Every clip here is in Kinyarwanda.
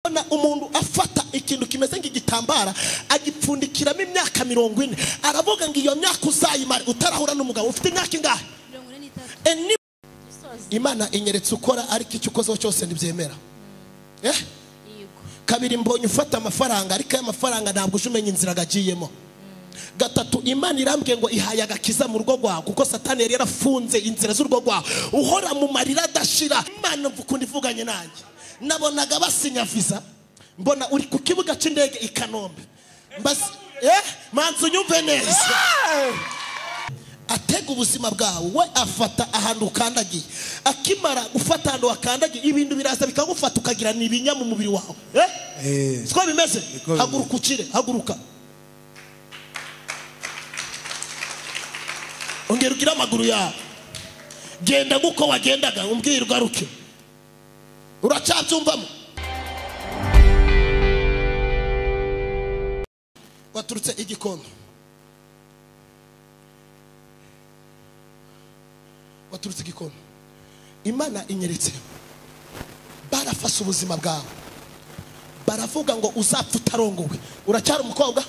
kubona umuntu afata ikintu kimeze nk'igitambara agipfundikiramo imyaka mirongo ine aravuga ngo iyo myaka uzayimare utarahura n'umugabo ufite imyaka ingahe mirongo ine n'itatu E, ni- dusoza imana inyeretse ukora ariko icyo ukozeho cyose ntibyemera Eh? yego kabiri mbonye ufata amafaranga ariko aya mafaranga ntabwo uje umenya inzira agagiyemo gatatu imana irambwiye ngo ihaye agakiza mu rugo rwawe kuko satani yari yarafunze inzira z'urugo rwawe uhora mu marira adashira imana ukunda ivuganye nanjye nabonaga basinya visa mbona uri ku kibuga cy'indege i kanombe Mbaz- eh manzi unyumve neza atega ubuzima bwawe we afata ahantu ukandagiye akimara gufata ahantu wakandagiye ibintu biraza bikagufata ukagira ni ibinya mu mubiri wawe eh? Eh. siko bimeze Niko bimeze. haguruka ukire haguruka ongera ugire amaguru yawe genda nk'uko wagendaga umbwire ugaruke uracyabyumvamo waturutse igikondo waturutse igikono imana inyeretse barafashe ubuzima bwawe baravuga ngo uzapfa utarongowe uracyari umukobwa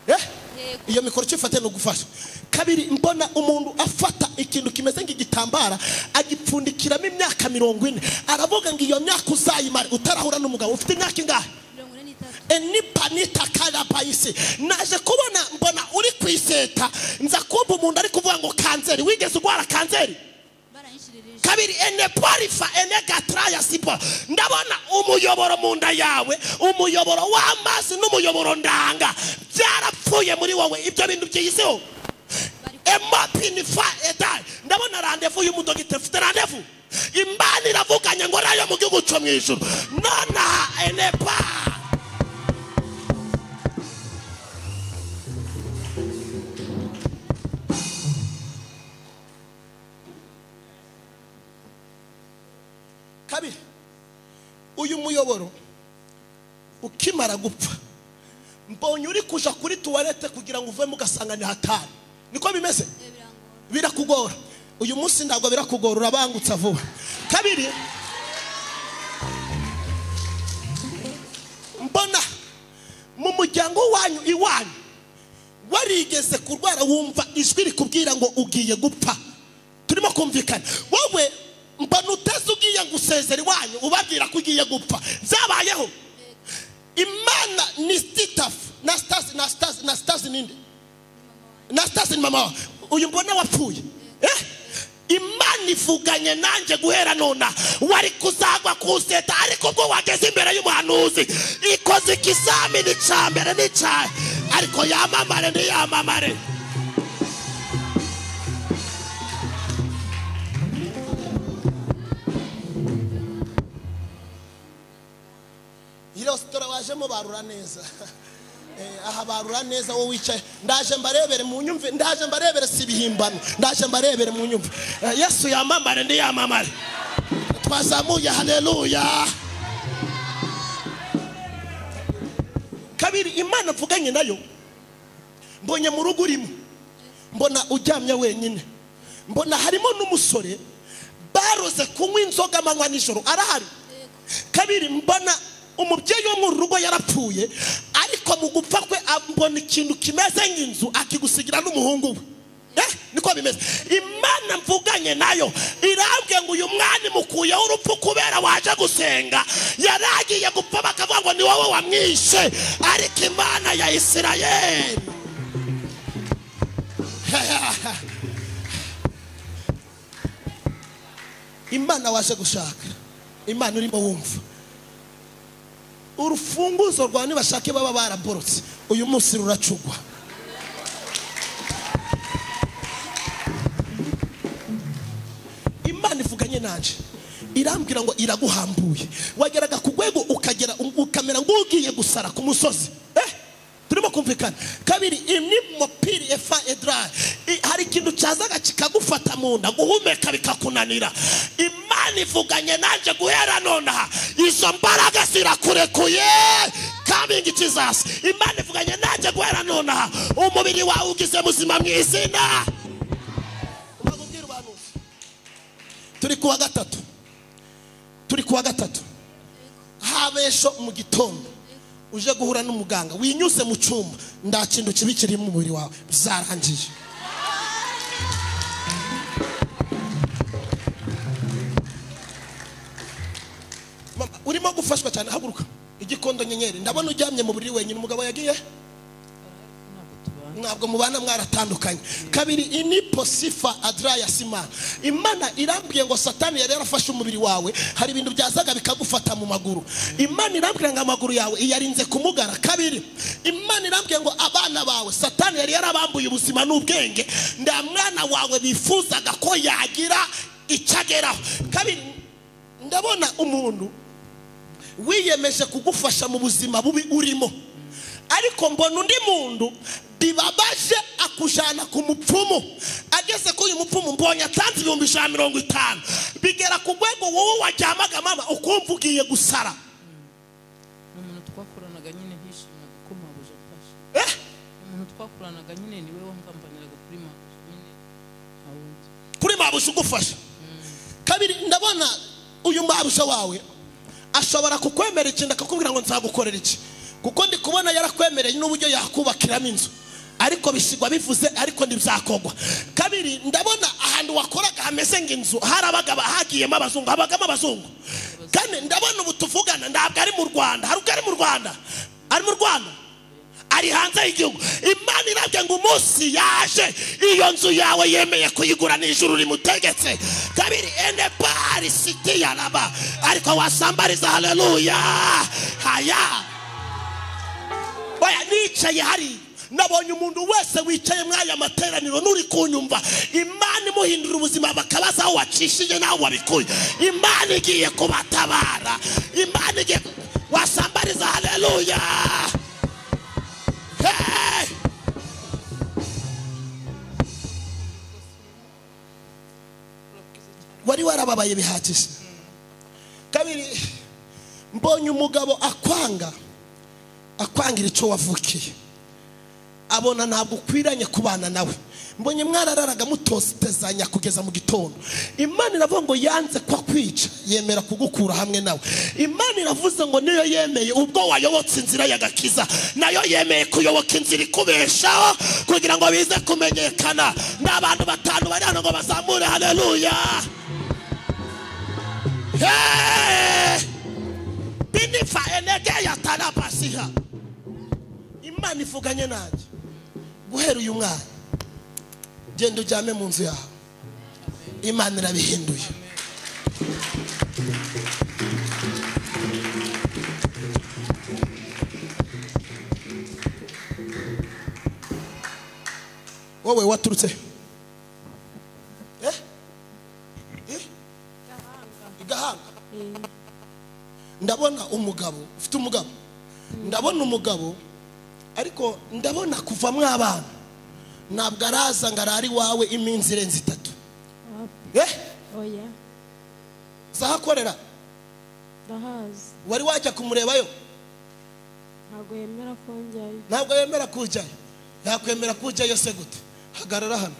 Eh? Yego. iyo mikoro icyo ifate ni ugufasha kabiri mbona umuntu afata ikintu kimeze nk'igitambara agipfundikiramo imyaka mirongo ine aravuga ngo iyo myaka uzayimare utarahura n'umugabo ufite imyaka ingahe mirongo ine n'itatu enipanita karabahisi naje kubona mbona uri ku iseta nza kumva umuntu ari kuvuga ngo kanseri wigeze urwara kanseri barayinshirije kabiri ene porifa ene gatraya sipo ndabona umuyoboro mu nda yawe umuyoboro w'amazi n'umuyoboro ndanga byarapfuye muri wowe ibyo bintu byizeho emopinifa edayi ndabona randevu y'umudogiteri ufite randevu imana iravuganye ngo nayo mu gihugu cyo mu ijuru nonaha enepa kabiri uyu muyoboro ukimara gupfa mbonye uri kuja kuri tuwarete kugira ngo uvemo ugasanga ni hatari niko bimeze Eh, birangora birakugora uyu munsi ntabwo birakugora urabangutsa vuba kabiri mbona mu muryango wanyu iwanyu warigeze kurwara wumva ijwi rikubwira ngo ugiye gupfa turimo kumvikana wowe mbona uteze ugiye gusezera iwanyu ubabwira ko ugiye gupfa byabayeho imana ni sitafu na sitazi na sitazi na sitazi ninde nastasi ni mama wawe uyu mbona wapfuye eh? imana ivuganye nanjye guhera nona wari kuzagwa kuseta ariko ubwo wageze imbere y'umuhanuzi ikoze ikizamini cya mbere n'icya ariko yamamare ntiyamamare iyi resitora wajemo barura neza Eh, aha barura neza wowe wicaye ndaje mbarebere mu nyumve ndaje mbarebere si ibihimbano ndaje mbarebere mu nyumve Eh, yesu yamamare ndi yamamare twazamuye haleluya kabiri imana mvuganye nayo mbonye mu rugo urimo mbona uryamye wenyine mbona harimo n'umusore baroze kunywa inzoga amanywa nijoro arahari kabiri mbona umubyeyi wo mu rugo yarapfuye ariko mu gupfa kwe ambona ikintu kimeze nk'inzu akigusigira n'umuhungu we Eh, niko bimeze imana mvuganye nayo irambwiye ngo uyu mwanya mukuyeho urupfu kubera waje gusenga yari agiye gupfa bakavuga ngo ni wowe wamwishe ariko imana ya isirayeli imana waje gushaka imana urimo wumva urufunguzo rwawe nibashake baba baraborotse uyu munsi ruracugwa imana ivuganye nanje irambwira ngo iraguhambuye wageraga ku rwego ukagera ukamera nk'ugiye gusara ku musozi eh? turimo kumvikana kabiri imwe mupira efa edra I- hari ikintu cyazaga kikagufata mu nda guhumeka bikakunanira imana ivuganye nanjye guhera nonaha izo mbaraga zirakurekuye coming jesus imana ivuganye nanjye guhera nonaha umubiri wawe ugize muzima mu izina Umaze ubwira ubuhanuzi. turi kuwa gatatu turi kuwa gatatu habesho mu gitondo uje guhura n'umuganga winyuze mu cyumba nta kintu kibi kiri mu mubiri wawe byarangiye Mama, urimo gufashwa cyane haguruka igikondo nyenyeri ndabona uryamye mu buriri wenyine umugabo yagiye ntabwo mubana mwaratandukanye kabiri inipo sifa adraya simana imana irambwiye ngo satani yari yarafashe umubiri wawe hari ibintu byazaga bikagufata mu maguru imana irambwira ngo amaguru yawe iyarinze kumugara kabiri imana irambwiye ngo abana bawe satani yari yarabambuye ubuzima n'ubwenge nta mwana wawe bifuzaga ko yagira icyo ageraho kabiri ndabona umuntu wiyemeje kugufasha mu buzima bubi urimo ariko mbona undi muntu bibabaje akujyana ku mupfumu ageze kuri uyu mupfumu mbonye atanze ibihumbi ijana na mirongo itanu bigera ku rwego wowe waryamaga mama ukumva ugiye gusara ni umuntu twakoranaga nyine hishimiraga ko mabuja afashe Eh, ni umuntu twakoranaga nyine niwe wangambaniraga kuri mabuja nyine nta wundi kuri mabuja ugufasha kabiri ndabona uyu mabuja wawe ashobora kukwemera ikintu akakubwira ngo nzagukorera iki kuko ndi kubona yarakwemereye n'uburyo yakubakiramo inzu ariko bisigwa bivuze ariko ntibyakorwa kabiri ndabona ahantu wakoraga hameze nk'inzu harabaga hagiyemo abazungu habagamo abazungu kane ndabona ubu tuvugana ntabwo ari mu rwanda hari ubwo ari mu rwanda ari mu rwanda ari hanze y'igihugu imana irabye ngo umunsi yaje iyo nzu yawe yemeye kuyigura n'ijuru rimutegetse kabiri ene pari siti yaraba ariko wasambariza haleluya haya oya nicaye hari nabonye umuntu wese wicaye muri aya materaniro n'uri kunyumva imana imuhindura ubuzima bakabaza aho wacishije n'aho wabikuye imana igiye kubatabara imana igiye wasambariza haleluya Hey! wari warababaye bihagije kabiri mbonye umugabo akwanga akwangira icyo wavukiye abona ntabwo ukwiranye kubana nawe mbonye mwarararaga mutotezanya kugeza mu gitondo imana iravuga ngo yanze ko akwica yemera kugukura hamwe nawe imana iravuze ngo niyo yemeye ubwo wayobotse inzira y'agakiza nayo yemeye kuyoboka inzira ikubeshaho kugira ngo bize kumenyekana n'abantu batanu bari hano ngo bazamure haleluya Hey! binifa enege ya tarabasiha imana ivuganye nanjye guhera uyu mwana genda ujyame mu nzu yawe imana irabihinduye wowe waturutse eh? Eh? igahanga ndabona umugabo ufite umugabo ndabona umugabo ariko ndabona kuva mo abana ntabwo araza ngo arari iwawe iminsi irenze itatu eh oya zahakorera ndahazi wari wajya kumurebayo ntabwo yemera ko njyayo ntabwo yemera kujyayo yakwemera kujyayo se gute hagarara hano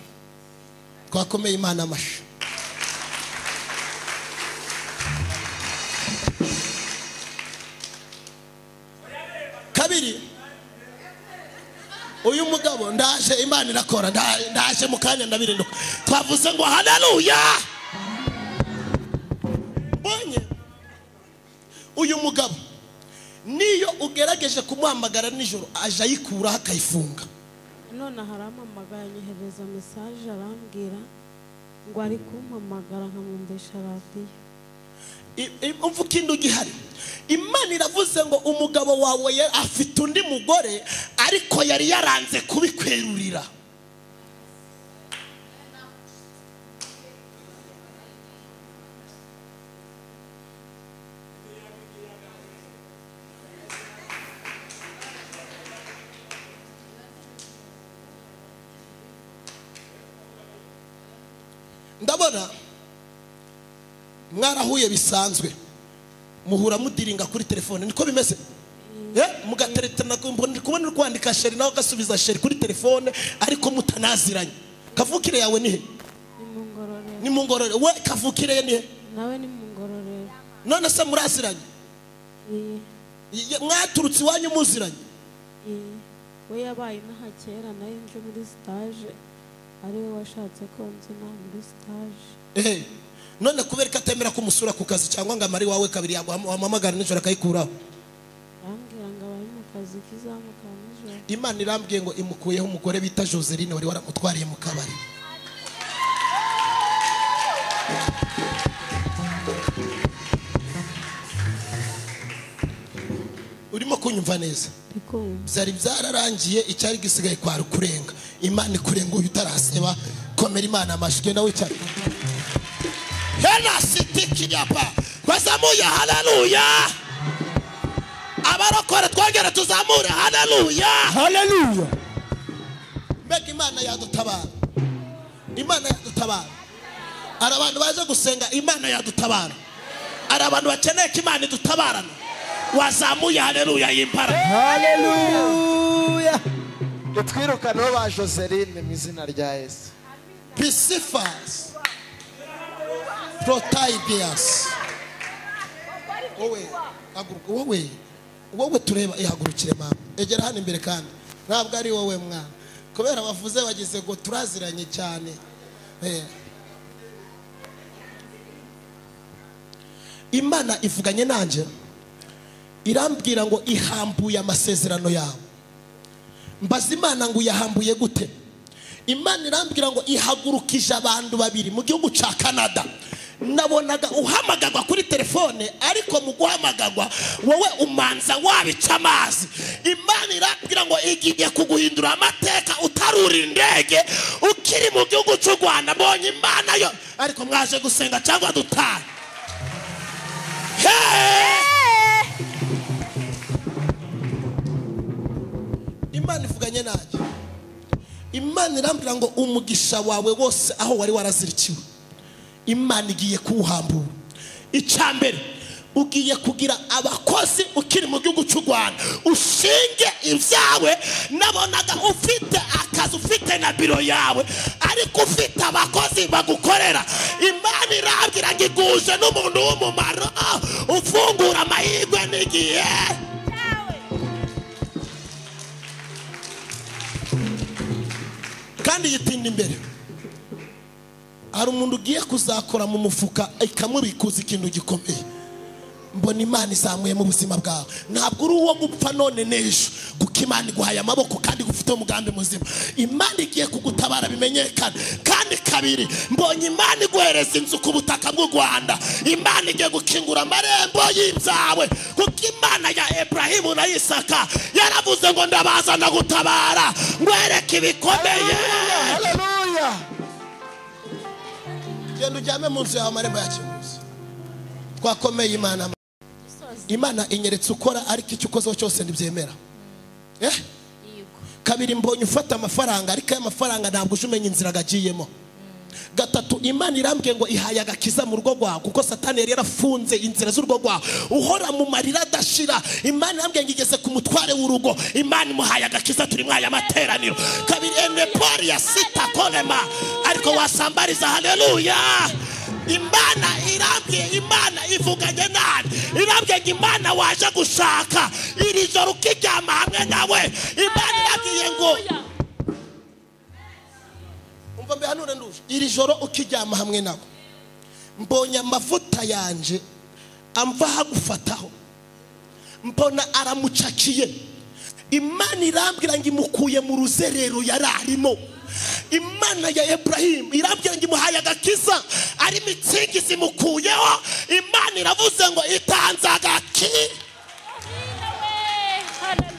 twakomeye imana amashyi kabiri uyu mugabo ndaje imana irakora nda- ndaje mu kanya ndabirinduka twavuze ngo haleluya mbonye uyu mugabo niyo ugerageje kumuhamagara nijoro aje ayikuraho akayifunga none arampamagara anyohereza mesaje arambwira ngo ari kumpamagara nkamwumvisha radiyo I- i- umva ikindi ugihari imana iravuze ngo umugabo wawe ya- afite undi mugore ariko yari yaranze kubikwerurira ndabona mwarahuye bisanzwe muhura mudiringa kuri telefone niko bimeze Eh, mugateretana mbona- kubona uri kwandika sheri nawe agasubiza sheri kuri telefone ariko mutanaziranye kavukire yawe ni he ni mu ngororero ni mu ngororero we kavukire ye ni he nawe ni mu ngororero none se muraziranye iyi Ye- mwaturutse iwanyu muziranye iyi we yabaye inaha kera nayo nje muri sitaje ari we washatse ko nzina muri sitaje ehe none kubera ko atemera kumusura ku kazi cyangwa ngo amare iwawe kabiri yaguha- wamuhamagara nijoro akayikuraho arambwira ngo abari mu kazi k'izamukara nijoro imana irambwiye ngo imukuyeho umugore bita joseline wari waramutwariye mu kabari urimo kunyumva neza ndi kumva byari byararangiye icyari gisigaye kwari ukurenga imana ikurenga uyu utaraseba komera imana amashyi genda wicara henasitikiyapa bazamuye haleluya abarokore twongere tuzamure haleluya haleluya mbega imana yadutabara imana yadutabara hari abantu baje gusenga imana yadutabara hari abantu bakeneye ko imana idutabarana wazamuye haleluya y'imbaraga haleluya ntitwirukaneho ba joseline mu izina rya yesu Pisifas Protibius wowe haguruka wowe wowe tureba ihagurukire mama egera hano imbere kandi ntabwo ari wowe mwana kubera bavuze bagize ngo turaziranye cyane Eh. imana ivuganye nanjye irambwira ngo ihambuye amasezerano yawe mbaza imana ngo uyahambuye gute imana irambwira ngo ihagurukije abantu babiri mu gihugu cya canada nabonaga uhamagarwa kuri telefone ariko mu guhamagarwa wowe umanza wabica amazi imana irambwira ngo igiye kuguhindura amateka utarura indege ukiri mu gihugu cy'u rwanda mbonye imana yo ariko mwaje gusenga cyangwa dutahe Hey! imana ivuganye nanjye imana irambwira ngo umugisha wawe wose aho wari warazirikiwe imana igiye kuwuhambura icya mbere ugiye kugira abakozi ukiri mu gihugu cy'u rwanda ushinge ibyawe nabonaga ufite akazi ufite na biro yawe ariko ufite abakozi bagukorera imana irambwira ngo iguje n'umuntu w'umumaro ufungura amahirwe n'igihe kandi yitinda imbere hari umuntu ugiye kuzakora mu mufuka ikamubikuza ikintu gikomeye mbona imana izamuye mu buzima bwawe ntabwo uri uwo gupfa none n'ejo kuko imana iguhaye amaboko kandi ufite umugambi muzima imana igiye kugutabara bimenyekana kandi kabiri mbonye imana iguhereza inzu ku butaka bw'u rwanda imana igiye gukingura amarembo y'ibyawe kuko imana ya eburahimu na isaka yaravuze ngo ndabaza ndagutabara ngwereke ibikomeye haleluya genda ujyame mu nzu yawe amarembo yakinguze twakomeye imana imana inyeretse ukora ariko icyo ukozeho cyose ntibyemera eh? yego kabiri mbonye ufata amafaranga ariko aya mafaranga ntabwo uje umenya inzira agagiyemo gatatu imana irambwiye ngo ihaye agakiza mu rugo rwawe kuko satani yari yarafunze inzira z'urugo rwawe uhora mu marira adashira imana irambwiye ngo igeze ku mutware w'urugo imana imuhaye agakiza turi mwaye amateraniro kabiri enepori ya sita konema ariko wasambariza haleluya imana irambwiye imana ivuganye nawe irambwiye ngo imana waje gushaka iri joro ukiryama hamwe nawe imana irambwiye ngo umva mbihanure nduje iri joro ukiryama hamwe nawe mbonye amavuta yanje amva hagufataho mbona aramucakiye imana irambwira ngo imukuye mu ruzerero yari arimo imana ya eburahimu irambwira ngo imuhaye agakiza arimo insingizi imukuyeho imana iravuze ngo itanze agakiza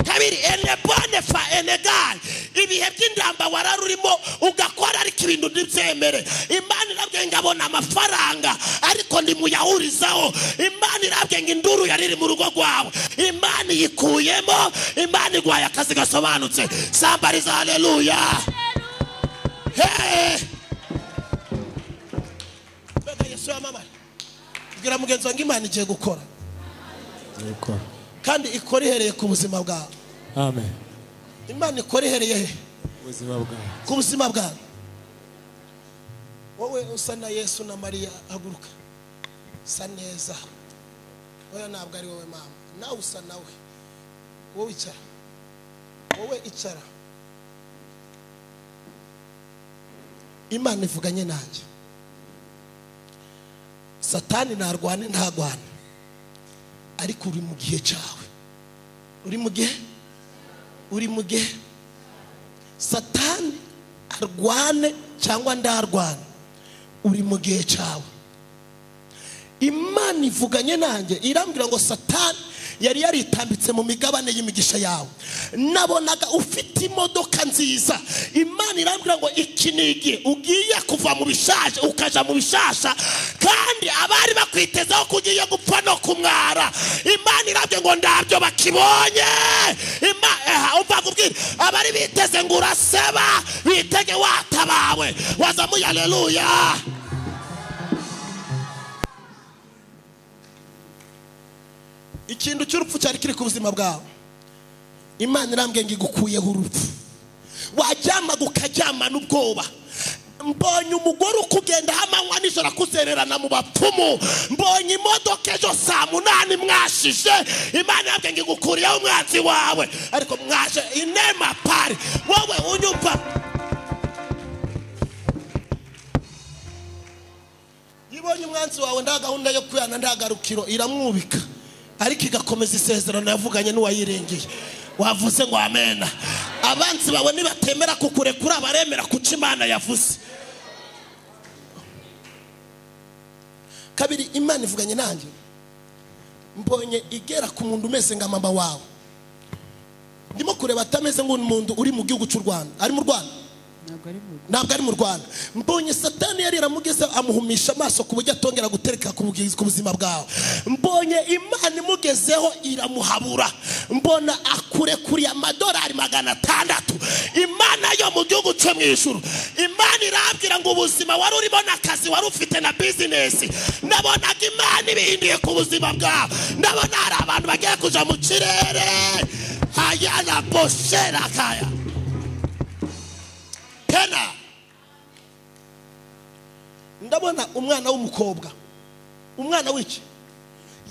kabiri enebone fa enegali ibihe by'indamba wararurimo ugakora ariko ibintu ntibyemere imana irabwiye ngo abona amafaranga ariko ndimuyahurizaho imana irabwiye ngo induru yari iri mu rugo rwawe imana iyikuyemo imana iguhaye akazi gasobanutse sambariza haleluya Hey! Mbega yesu yamamara bwira mugenzi wanjye imana igiye gukora kandi ikora ihereye ku buzima bwawe amen imana ikora ihereye he ubuzima bwawe ku buzima bwawe wowe usa na yesu na mariya haguruka sa neza oya ntabwo ari wowe mama nawe usa nawe wowe icara wowe icara imana ivuganye nanjye satani ntarwane ntagwane ariko uri mu gihe cyawe uri mu gihe uri mu gihe satani arwane cyangwa ndarwane uri mu gihe cyawe imana ivuganye nanjye irambwira ngo satani yari yaritambitse mu migabane y'imigisha yawe nabonaga ufite imodoka nziza imana irambwira ngo iki ni igihe ugiye kuva mu bishasha ukaja mu bishasha kandi abari bakwitezaho ko ugiye gupfa no kumwara imana irabyo ngo ndabyo bakibonye Ima- eh, umva kubwira abari biteze ngo uraseba bitege watabawe wazamuye aleluya ikintu cy'urupfu cyari kiri ku buzima bwawe imana irambwiye ngo igukuyeho urupfu waryamaga ukaryamana ubwoba mbonye umugore ukugendaho amanywa nijoro akuzererana mu bapfumu mbonye imodoka ejo saa munani mwashije imana yabwe ngo igukuriyeho umwanzi wawe ariko mwaje inema pari wowe unyumva ibonye umwanzi wawe nta gahunda yo kuyana nta garukiro iramwubika ariko igakomeza isezerano yavuganye n'uwayirengeye wavuze ngo amena abanzi bawe nibatemera kukurekura baremera kuca imana yavuze kabiri imana ivuganye nanjye mbonye igera ku muntu umeze nka mama wawe ndimo kureba atameze nk'umuntu uri mu gihugu cy'u rwanda ari mu rwanda ntabwo ari mu ntabwo ari mu rwanda mbonye satani yari yaramugezeho amuhumisha amaso ku buryo atongera gutereka ku bugi- ku buzima bwawe mbonye imana imugezeho iramuhabura mbona akurekuriye amadolari magana atandatu imana yo mu gihugu cyo mu ijuru imana irambwira ngo ubuzima wari urimo n'akazi wari ufite na bizinesi nabonaga imana ibihinduye ku buzima bwawe ndabona hari abantu bagiye kuja mu kirere hayana boshera kaya kena ndabona umwana w'umukobwa umwana w'iki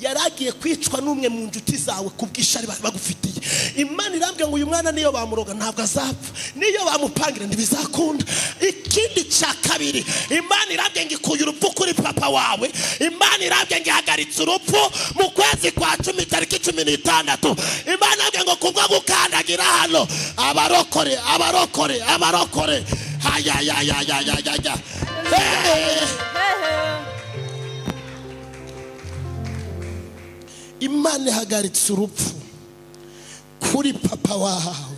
yari agiye kwicwa n'umwe mu nshuti zawe ku bw'ishari bari bagufitiye imana irambwira ngo uyu mwana niyo bamuroga ntabwo azapfa niyo bamupangira ntibizakunda ikindi cya kabiri imana irambwira ngo ikuye urupfu kuri papa wawe imana irambwira ngo ihagaritse urupfu mu kwezi kwa cumi tariki cumi n'itandatu imana irambwira ngo kubwo gukandagira hano abarokore abarokore abarokore hayayayayayaya Hey! imana ihagaritse urupfu kuri papa wahawe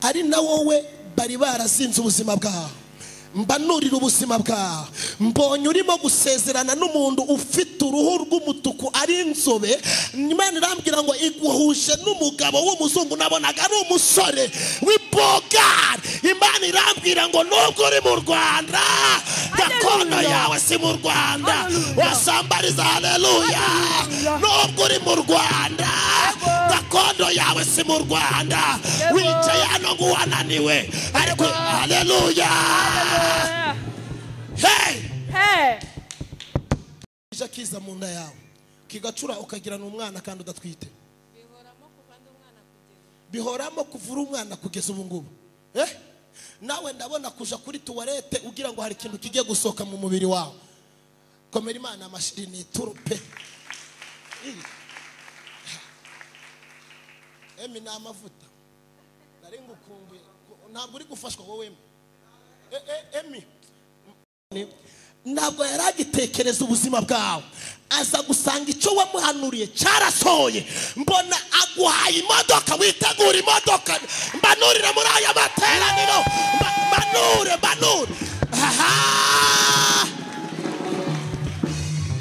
ari na wowe bari barazinze ubuzima bwawe mbanurira ubuzima bwawe mbonye urimo gusezerana n'umuntu ufite uruhu rw'umutuku ari inzobe imana irambwira ngo iguhuje n'umugabo w'umuzungu nabonaga ari umusore w'ibogari imana irambwira ngo nubwo uri mu rwanda gakondo yawe si mu rwanda wasambariza haleluya nubwo uri mu rwanda gakondo yawe si mu rwanda wicaye hano ngo wananiwe ariko haleluya hey! ije akiza mu nda yawe kigacura ukagirana umwana kandi udatwite bihoramo kuvura umwana kugeza ubu ngubu eh nawe ndabona kuja kuri tuwarete ugira ngo hari ikintu kigiye gusohoka mu mubiri wawe komera imana amashiri ni ituru pe emi ni amavuta nari ngukumbuye ntabwo uri gufashwa wowe emi E- e- emi ntabwo yari agitekereza ubuzima bwawe aza gusanga icyo wamuhanuriye cyarasohoye mbona aguhaye imodoka witegura imodoka mbanurire muri aya materaniro Mba- mbanure mbanure aha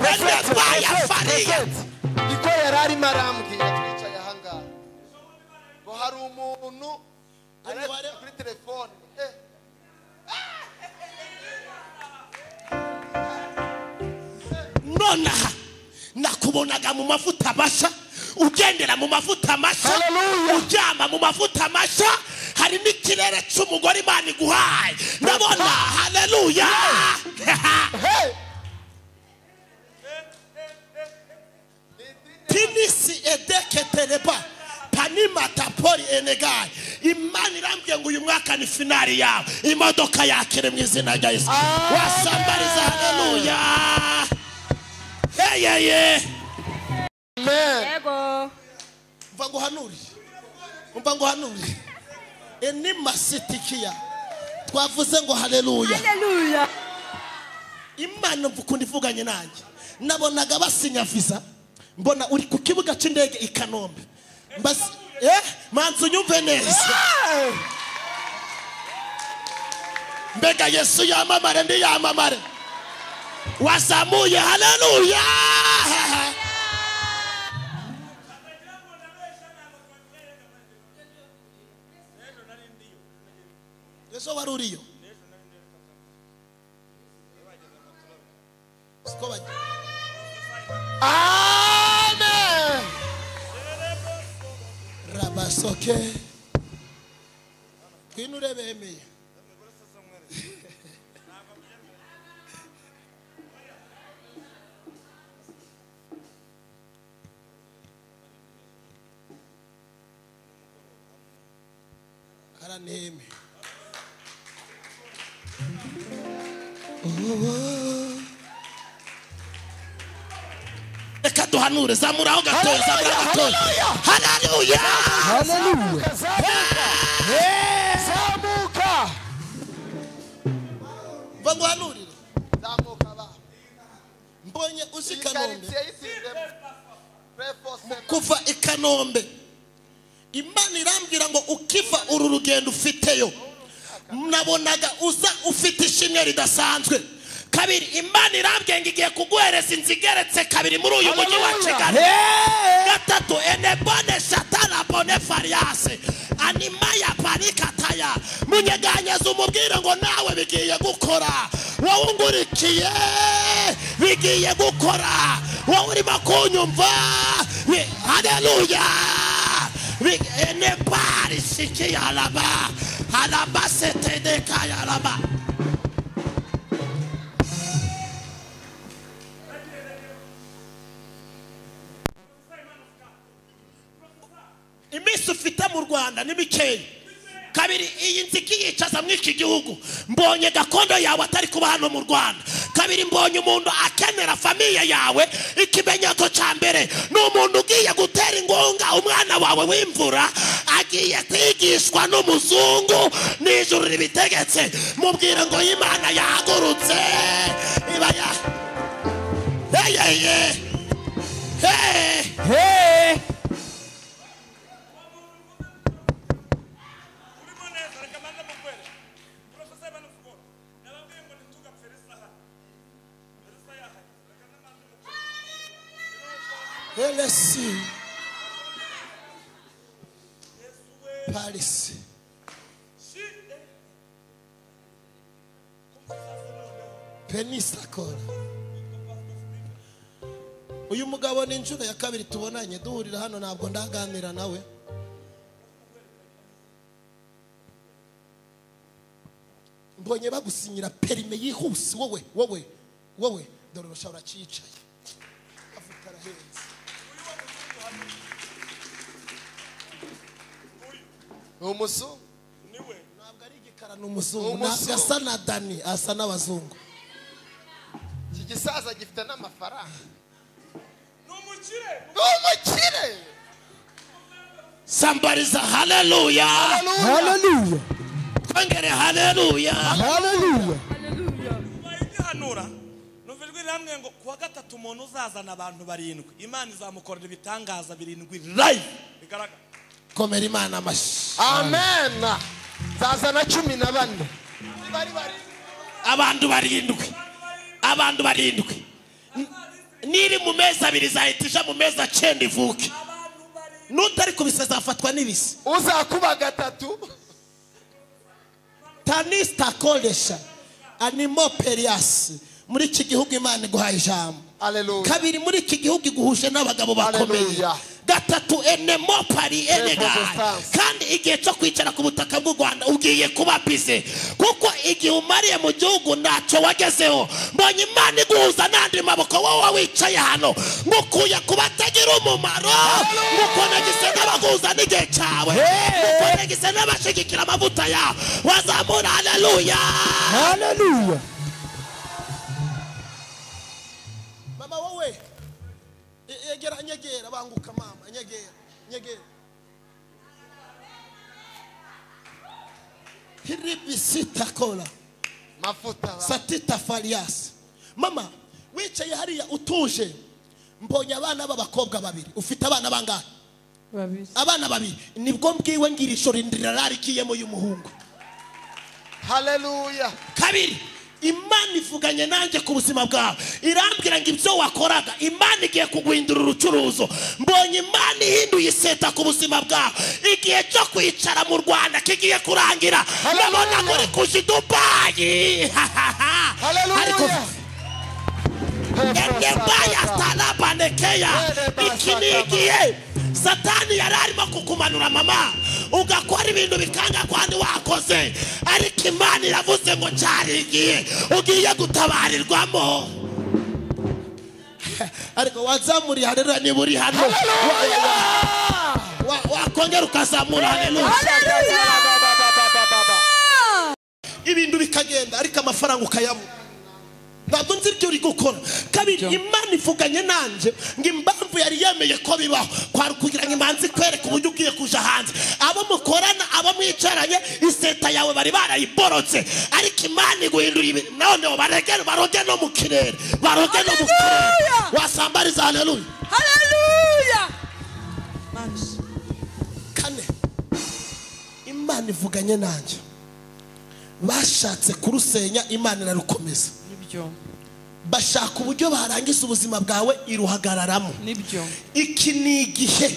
Bene twaya fariya. niko yari arimo arambwira twicaye ahangaha ngo hari umuntu ari Umubare- kuri telefone Eh, nonaha nakubonaga mu mavuta mashya ugendera mu mavuta mashya Hallelujah. uryama mu mavuta mashya hari n'ikirere cy'umugore imana iguhaye ndabona haleluya hey! tinisi ede pereba panimatapori enegayi imana irambwiye ngo uyu mwaka ni finari yawe imodoka yakire mu izina rya yesu wasambariza haleluya heyeye amen yego mva nguhanurire mva nguhanurire enimasitikiya twavuze ngo haleluya haleluya imana ukunda ivuganye nanjye nabonaga basinya visa mbona uri ku kibuga cy'indege i kanombe Mbas- eh manzi unyumve neza mbega yesu yamamare ndi yamamare wazamuye haleluya yesu wari uriyo siko bagira amen rabasoke twinure bemeye araneme reka duhanure zamura aho gatoya zamura aho gatoya haleluya haleluya zamuka zamuka mva nguhanurire zamuka ba mbonye uzi i kanombe Ikaritsiye yisizemo. Pray for seven. kuva i kanombe imana irambwira ngo ukiva uru rugendo ufiteyo nabonaga uza ufite ishimwe ridasanzwe kabiri imana irambwiye ngo igiye kuguhereza inzu igeretse kabiri muri uyu mujyi wa kigali gatatu enebone satana bone fariyase animaya parikataya munyeganyeza umubwire ngo nawe bigiye gukora wowe ungurikiye bigiye gukora wowe urimo kunyumva bi- haleluya Bi- enebari sikiyaraba alabasetedekayaraba iminsi ufite mu rwanda ni mikeya kabiri iyi nzu ikiyicaza muri iki gihugu mbonye gakondo yawe atari kuba hano mu rwanda kabiri mbonye umuntu akenera famiye yawe ikimenyetso cya mbere ni umuntu ugiye gutera ingunga umwana wawe w'imvura agiye kwigishwa n'umuzungu n'ijuru ribitegetse mubwire ngo imana yahagurutse iba ya heyeye heye LSC Paris Penisakora uyu mugabo ni inshuro ya kabiri tubonanye duhurira hano ntabwo ndaganira nawe mbonye bagusinyira perime yihuse wowe wowe wowe dore urashobora cyicaye avuga arahenze ni umuzungu ntabwo ari igikara ni umuzungu Umuzungu. ntabwo asa na dani asa n'abazungu iki gisaza gifite n'amafaranga ni umukire sambariza haleluya haleluya twongere haleluya haleluya Ubaye igihanura numva ijwi rihamwe ngo kuwa gatatu umuntu uzazana abantu barindwi imana izamukorera ibitangaza birindwi live bigaragara komera imana amashyi amen zazana cumi na bane bari bari abantu barindwi abantu barindwi N- niri mu mezi abiri izahita ija mu mezi acenda ivuke n'utari kubisa azafatwa n'ibisi uzakuba gatatu tanisita koresha animo periyasi muri iki gihugu imana iguhaye ijambo haleluya kabiri muri iki gihugu iguhuje n'abagabo bakomeye Haleluya. gatatu enemo pari enegayi Protestants. kandi igihe cyo kwicara ku butaka bw'u rwanda ugiye kuba bize kuko igihe umariye mu gihugu ntacyo wagezeho mbonye imana iguhuza n'andi maboko wowe wicaye hano ngukuye ku batagira umumaro ngukonegise n'abaguhuza n'igihe cyawe ngukonegise n'abashigikira amavuta yawe wazamura haleluya Hallelujah. mama wowe e- egera nyegera banguka mama nyegera nyegera hiribisitakola mafuta satita farias mama wicaye hariya utuje mbonye abana b'abakobwa babiri ufite abana bangahe babiri abana babiri nibwo mbwiwe ngira ishuri ndirararikiyemo y'umuhungu haleluya kabiri imana ivuganye nanjye ku buzima bwawe irambwira ngo ibyo wakoraga imana igiye kuguhindura urucuruzo mbonye imana ihinduye iseta ku buzima bwawe igihe cyo kwicara mu rwanda kigiye kurangira Hallelujah. ndabona muri kuja i dubayi Hallelujah. ariko endebaya Hallelujah. stalabanekeya iki ni igihe satani yari arimo kukumanura mama ugakora ibintu bikanga kwandi wakoze ariko imana iravuze ngo cyari igihe ugiye gutabarirwamo ariko wazamuriye haleluya niba uri hano wa- wa- wakongera ukazamura haleluya ibintu bikagenda ariko amafaranga ukayabura ntabwo nzi ibyo uri gukora kabiri imana ivuganye nanjye ngo impamvu yari yemeye ko bibaho kwari kugira ngo imanzi ikwereke uburyo ugiye kuja hanze abo mukorana abo mwicaranye iseta yawe bari barayiborotse ariko imana iguhindura ibintu none barege baroge no mu kirere baroge no mu kirere wasambariza haleluya kane imana ivuganye nanjye bashatse kurusenya imana irarukomeza nibyo bashaka uburyo barangiza ubuzima bwawe iruhagararamo nibyo iki ni igihe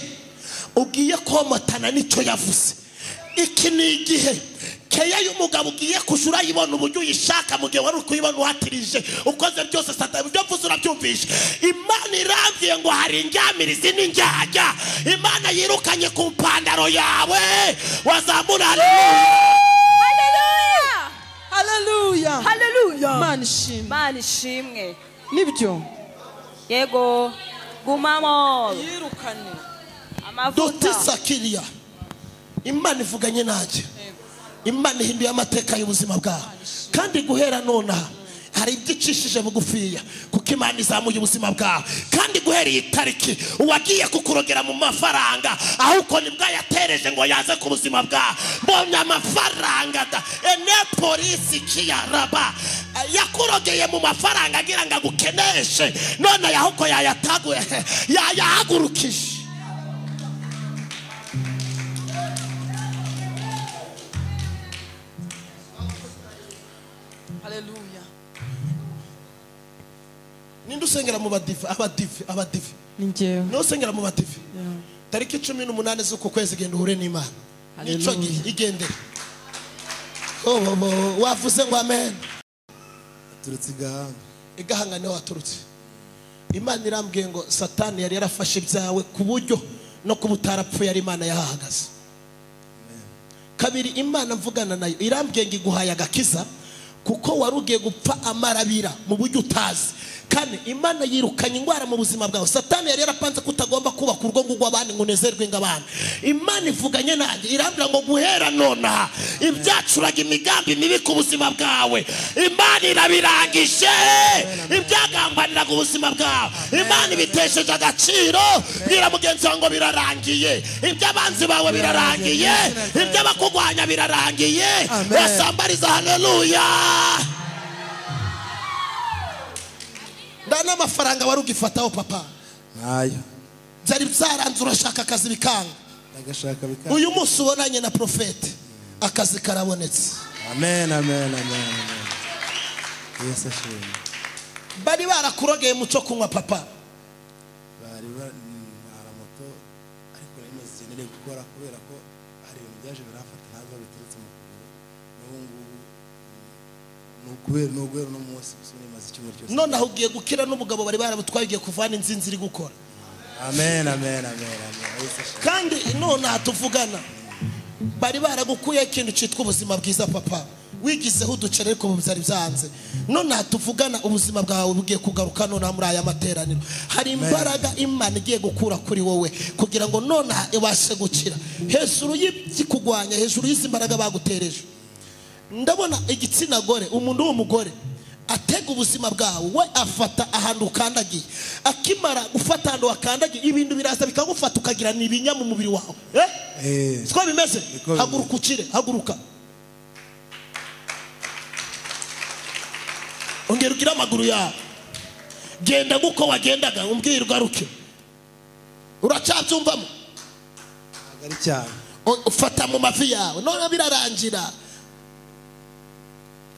ugiye komatana nicyo yavuze iki ni igihe keya y'umugabo ugiye kujya urayibona uburyo uyishaka mu gihe wari uri kuyibona uhatirije ukoze byose satani ibyo mvuze urabyumvisha imana irambwiye ngo hari indyamirizi n'indyajya imana yirukanye ku mpandaro yawe wazamura haleluya haleluya haleluya mana ishimwe mana ishimwe nibyo yego gumamo yirukane amavuta dutisa kiriya imana ivuganye nanjye imana ihinduye amateka y'ubuzima bwawe kandi guhera nonaha hari ibyo icishije bugufiya kuko imana izamuye ubuzima bwawe kandi guhera iyi tariki uwagiye kukurogera mu mafaranga ahubwo nibwo yatereje ngo yaze ku buzima bwawe mbonye amafaranga da ene polisi kiyaraba yakurogeye mu mafaranga agira ngo agukeneshe none ahubwo yayataguye yayahagurukije haleluya ninde usengera mu badive abadive abadive ni njyewe niwe usengera mu badive tariki cumi n'umunani z'uku kwezi genda uhure n'imana nicyo Hallelujah. gihe igendere Oh, oh, oh, wavuze ngo amen Turutse i Gahanga. igahanga niho waturutse imana irambwiye ngo satani yari yarafashe ibyawe ku buryo no kuba utarapfuye ari imana yahahagaze kabiri imana mvugana nayo irambwiye ngo iguhaye agakiza kuko wari ugiye gupfa amarabira mu buryo utazi kane imana yirukanye indwara mu buzima bwawe satani yari yarapanze ko utagomba kubaka urugo ngo ugwe abandi ngo unezerwe ng'abandi imana ivuganye nanjye irambwira ngo guhera nonaha ibyacuraga imigambi mibi ku buzima bwawe imana irabirangije ibyagambaniraga ubuzima bwawe imana ibitesheje agaciro bwira mugenzi wawe ngo birarangiye iby'abanzi bawe birarangiye iby'abakugwanya birarangiye Amen. basambariza haleluya nda n'amafaranga wari ugifataho papa Ntayo. byari byaranze urashaka akazi bikanga Ndagashaka bikanga. uyu munsi ubonanye na profete akazi karabonetse Amen, amen, amen, amen. Yesu ashimwe. bari barakurogeye mu cyo kunywa papa Bari ba- mm, hari moto ariko nari maze igihe nari gukora kubera ko hari ibintu byaje biramfata ntabwo biturutse mu kuguru. N'ubu ngubu mm, ni ukubera ni uguhera uno munsi gusa nari maze icyumweru cyose. nonaha ugiye gukira n'umugabo bari barabutwaye ugiye kuvana inzinzi iri gukora amen amen amen amen Yesu ashimwe. kandi nonaha tuvugana bari baragukuyeho ikintu cyitwa ubuzima bwiza papa wigizeho uduceri ariko ubu byari byanze nonaha tuvugana ubuzima bwawe bugiye kugaruka nonaha muri aya materaniro hari imbaraga imana igiye gukura kuri wowe kugira ngo nonaha ibashe gukira hejuru y'ikigwanya hejuru y'izi mbaraga bagutereje ndabona igitsina gore umuntu w'umugore atega ubuzima bwawe we afata ahantu ukandagiye akimara gufata ahantu wakandagiye ibintu biraza bikagufata ukagira ni ibinya mu mubiri wawe eh? Eh. siko bimeze Niko haguruka ukire haguruka ongera ugire amaguru yawe genda nk'uko wagendaga umbwire ugaruke uracyabyumvamo ntabwo ari cyane O- ufata mu mavi yawe none birarangira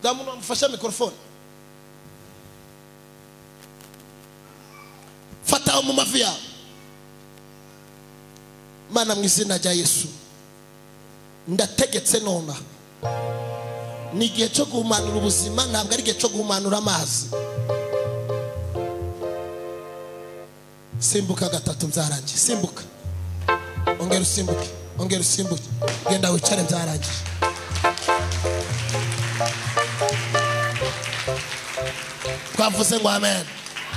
bwa muntu wamufashe mikorofone fata mu mavi yawe mana mu izina rya yesu ndategetse nona ni igihe cyo guhumanura ubuzima ntabwo ari igihe cyo guhumanura amazi simbuka gatatu byarangiye simbuka ongera usimbuke ongera usimbuke genda wicare byarangije twavuze ngo amen